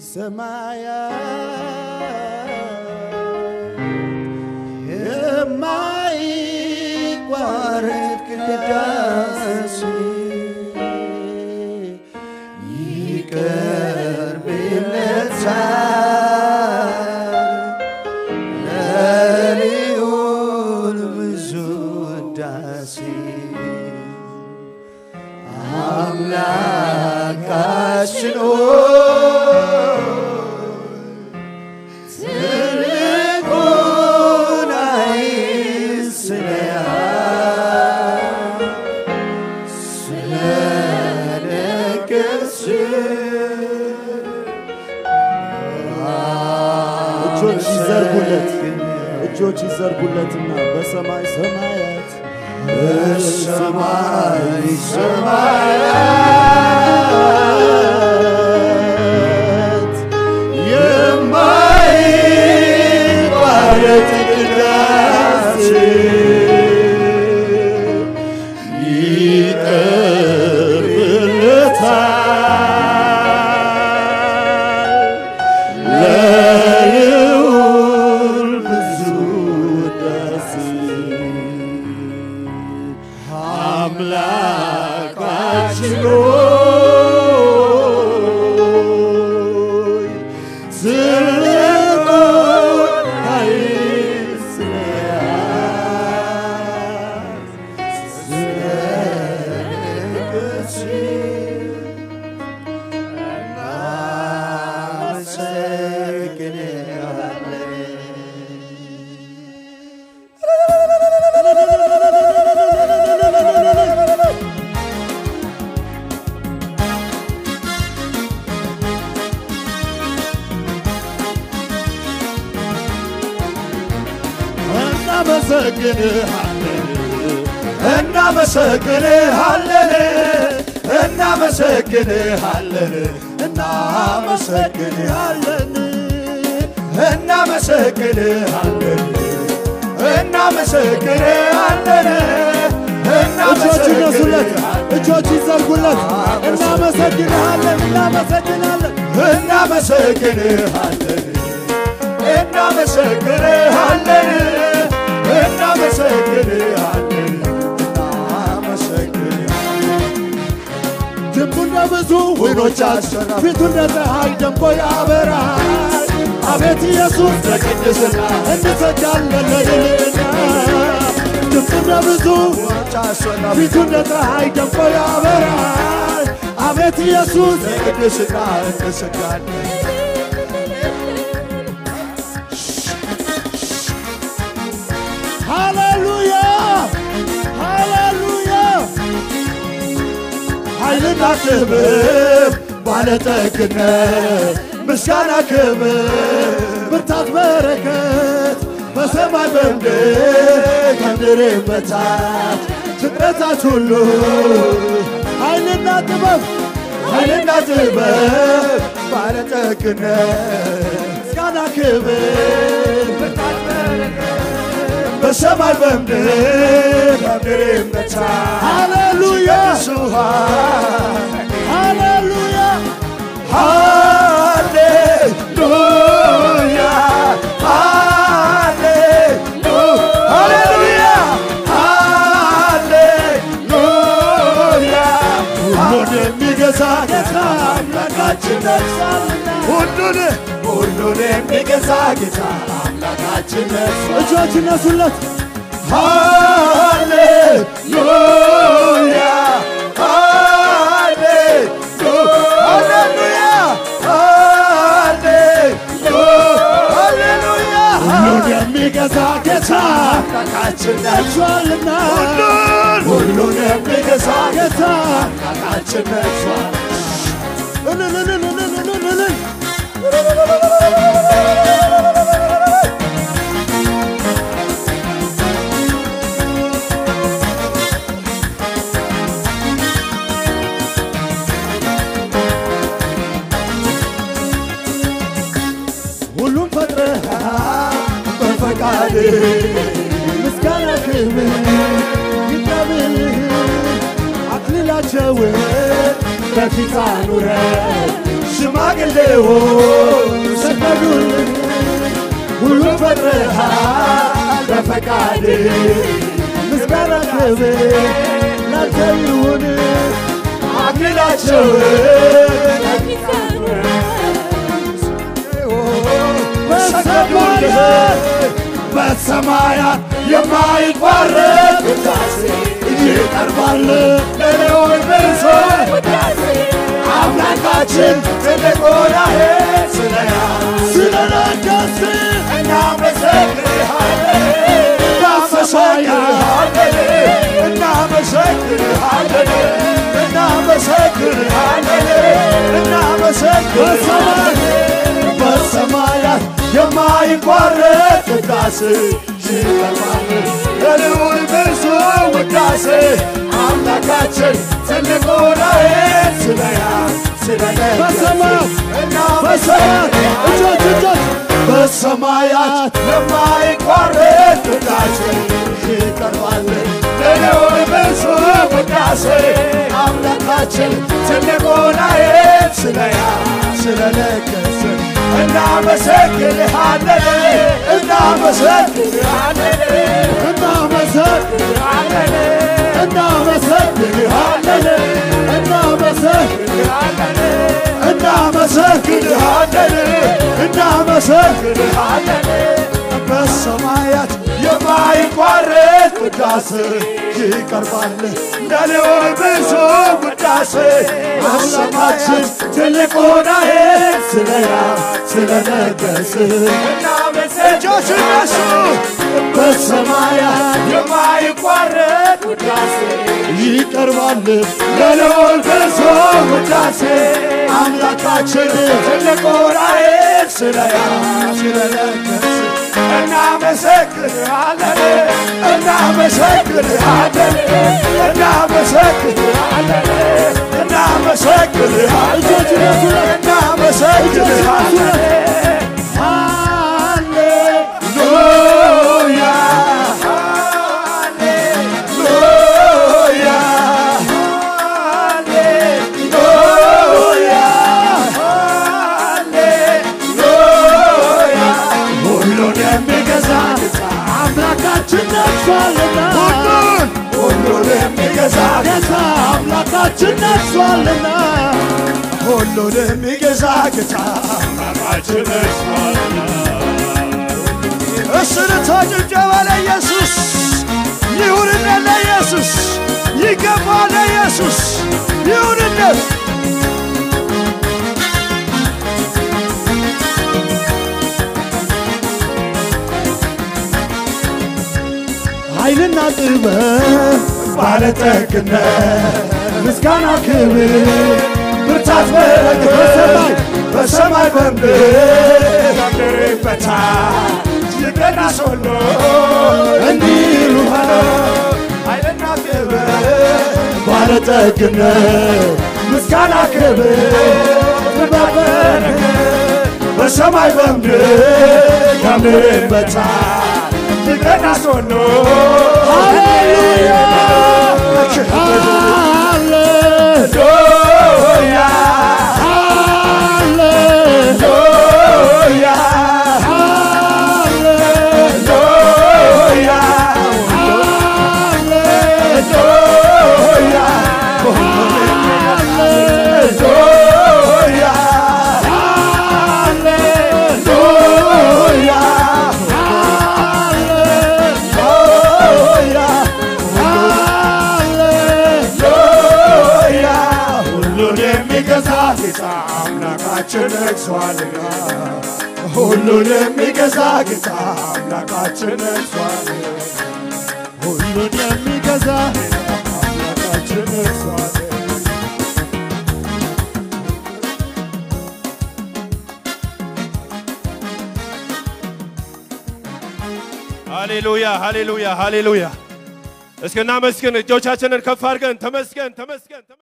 ሰማያት የማይቋረጥ ቅዳሴ ይቀርብለታል ለልዑል ብዙ ውዳሴ አምላካችን ሆይ ትልቁን ኃይል ስለያዝ እጆች ይዘርጉለት እጆች ይዘርጉለትና በሰማይ ሰማያት በሰማይ ሰማያት የማይቋረጥ ቅዳሴ ይቀርብለታል ለልዑል ብዙ ውዳሴ አምላካችን ሆይ ትልቁን ኃይል ስለያዝ ስለነገሥ እናመሰግንሃለን። እናመሰግንሃለን እናመሰግንሃለን እናመሰግንሃለን እናመሰግንሃለን እናመሰግንሃለን እጆች ይነሱለት እጆች ይዘርጉለት እናመሰግንሃለን እናመሰግናለን እናመሰግንሃለን እናመሰግንሃለን እናመሰግንሃለን እናመሰግንሃለን ልቡ እንደ ብዙ ወይኖች አስፈራ ፊቱ እንደ ፀሐይ ደምቆ ያበራል አቤት ኢየሱስ ለቅድስና እንሰጃለን ለልዕልና ልቡ እንደ ብዙ ጫሶና ፊቱ እንደ ፀሐይ ደምቆ ያበራል አቤት ኢየሱስ ለቅድስና እንሰጋለን ሃሌሉያ ሃሌሉያ ኃይልና ክብር ባለጠግነት ምስጋና ክብር ብርታት በረከት በሰማይ በምድር ከምድር በታች ፍጥረታት ሁሉ ኃይልና ጥበብ ኃይልና ጥበብ ባለጠግነት ምስጋና ክብር ብርታት በረከት በሰማይ በምድር ከምድር በታች ሃሌሉያ ሱሃን ሃሌሉያ ሃሌሉያ ሃሌሉ ሃሌሉያ ሃሌሉያ ሁሉን የሚገዛ ጌታ አምላካችን ነግሣልና ሁሉን ሁሉን የሚገዛ ጌታ አምላካችን ነግሣልና እጆች ይነሱለት ሃሌሉያ ሃሌሉ ሃሌሉያ ሃሌሉ ሃሌሉያ ሁሉን የሚገዛ ጌታ አምላካችን ነግሷልና ሁሉን ሁሉን የሚገዛ ጌታ አምላካችን ነግሷል እልልልልልልልልል ሁሉም ፈጥረሃል በፈቃድ ምስጋና ክብር ይቀብልህ አክሊላቸውን በፊት አኑረ ሽማግሌዎች ሰገዱልህ ሁሉን ፈጥረሃል በፈቃድ ምስጋና ክብር ላንተ ይሁን አክሊላቸውን በሰማያት በሰማያት የማይቋረጥ ውዳሴ ይቀርባል ለሌዎች ብሶ አምላካችን ትልቅ ሆነህ ስለያ ስለነገስ እናመሰግንሃለን እናመሰግንሃለን እናመሰግንሃለን እናመሰግንሃለን እናመሰግንሃለን በሰማያት የማይቋረጥ ውዳሴ ይቀርባል ለልዑል ብዙ ውዳሴ አምላካችን ትልቅ ሆነህ ስለያ በሰማያት በሰማያት እጆች እጆች በሰማያት የማይቋረጥ ውዳሴ ይቀርባል ለልዑል ብዙ ውዳሴ አምላካችን ትልቅ ሆነህ ስለያ ስለነገስ እናመሰግንሃለን እናመሰግንሃለን እናመሰግናለን እናመሰግናለን እናመሰግናለን እናመሰግንሃለን እናመሰግንሃለን በሰማያት የማይቋረጥ ውዳሴ ይቀርባል ለልዑል ብዙ ውዳሴ አምላካችን ትልቅ ሆነህ ስለያ ስለነገስ እጆች እነሱ በሰማያት የማይቋረጥ ውዳሴ ይቀርባል ለልዑል ብዙ ውዳሴ አምላካችን ትልቅ ሆነህ ስለያ ስለነገስ እናመሰግንሃለን እናመሰግንሃለን እናመሰግንሃለን እናመሰግንሃለን እናመሰግንሃለን ሃሌሉያ ሃሌሉያ ሃሌሉያ ሃሌሉያ ሁሉን የሚገዛ አምላካችን ነግሷልና ሁሉን ሁሉን የሚገዛ ጌታ አምላካችን ነግሷልና ሁሉን የሚገዛ ጌታ አምላካችን ነግሷልና። እስርታ ጭብጨባ ለኢየሱስ ይሁንለት፣ ለኢየሱስ ይገባል፣ ለኢየሱስ ይሁንለት። ኃይልና ጥበብ ባለጠግነት ምስጋና ክብር ብርታት በረከት በሰማይ በሰማይ በምድር በታች ይቀናስ ሁሉ እንዲህ ይሉሃል ኃይልና ክብር ባለጠግነት ምስጋና ክብር ብርታት በረከት በሰማይ በምድር ከምድር በታች ይቀናስ ሁሉ ሃሌሉያ ሃሌሉያ ሃሌሉያ ሁሉን የሚገዛ ጌታ አምላካችን ነግሷልና ሁሉን የሚገዛ ጌታ አምላካችን ነግሷልና ሁሉን የሚገዛ አምላካችን ነግሷልና ሃሌሉያ ሃሌሉያ ሃሌሉያ። እስኪ እናመስግን። እጆቻችንን ከፍ አድርገን ተመስገን ተመስገን።